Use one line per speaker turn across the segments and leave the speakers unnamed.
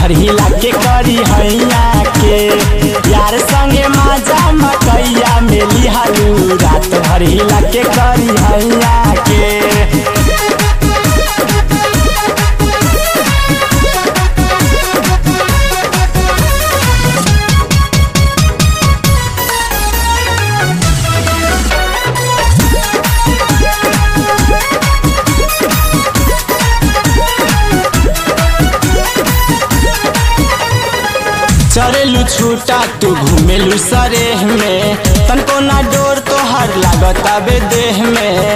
भर हिला के करी हैया के यार संगे माजा मकैया मेली हालू रात भर हिला के करी हैया के चरेलू छूटा तू घूमेलू सरेह में तनको ना डोर तोहर लागत आबे देह में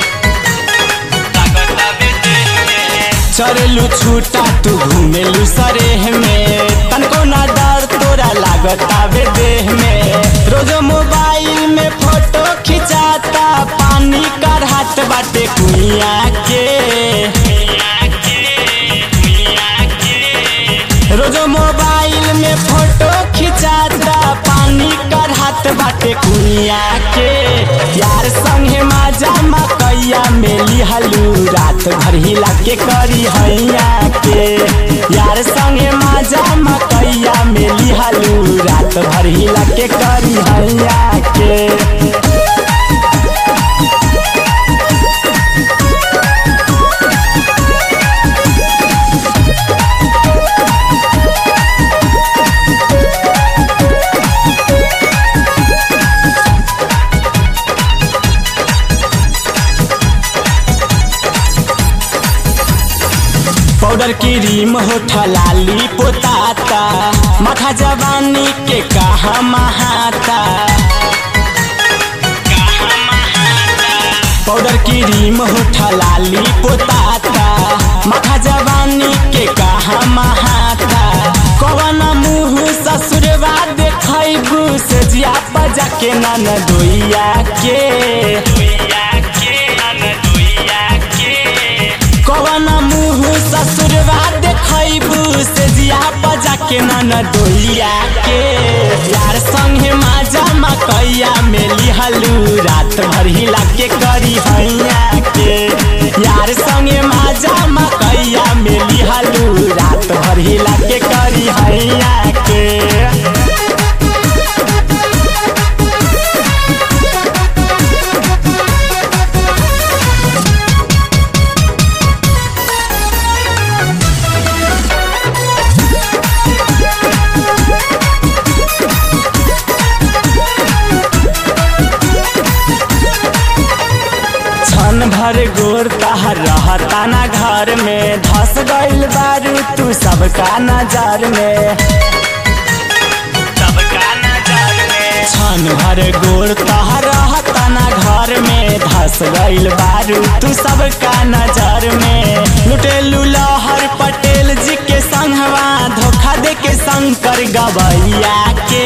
चरेलू छूटा तू घूमेलू सरेह में तनको ना डर तोरा लागत आबे देह में रोज मोबाइल में फोटो खिंचाता पानी कर हाथ बाटे कुइया के रोज मोबाइल में फोटो खिंचाता पानी कर हाथ बाटे कुनिया के यार संगे माजा मकैया मेली हलू रात भर हिला के करी हैया के यार संगे माजा मकैया मेली हलू रात भर हिला के करी हैया के पाउडर क्रीम होठा लाली पोताता माथा जवानी के कहा महाता पाउडर क्रीम होठा लाली पोताता माथा जवानी के कहा महाता कवन मुँह ससुरवा देखैबू से जिया बजा के नन दोइया के कवन मुँह ससुरवा देखैबू से जिया बजा के नन दोइया के यार संगे माजा मकैया मेली हलू रात भर हिला के करी हैया के यार संगे माजा मकैया मेली हलू रात भर हिला के करी हैया के छन भर गोर तहर रहता ना घर में धस गइल बारू तू सबका नजर में छन भर गोर तहर रहता ना घर में धस गइल बारू तू सबका नजर में लुटेलू लहर पटेल जी के संगवा धोखा दे के शंकर गवैया के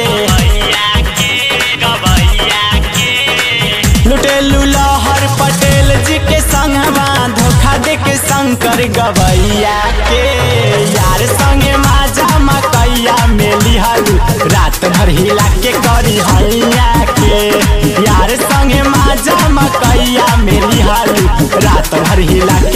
लुटेलू लहर पटेल जी के संगवा धोखा दे के शंकर गवैया के यार संगे माजा मकैया मेली हलू रात भर हिला के करी हैया के यार संगे माजा मकैया मेली हलू रात भर हिला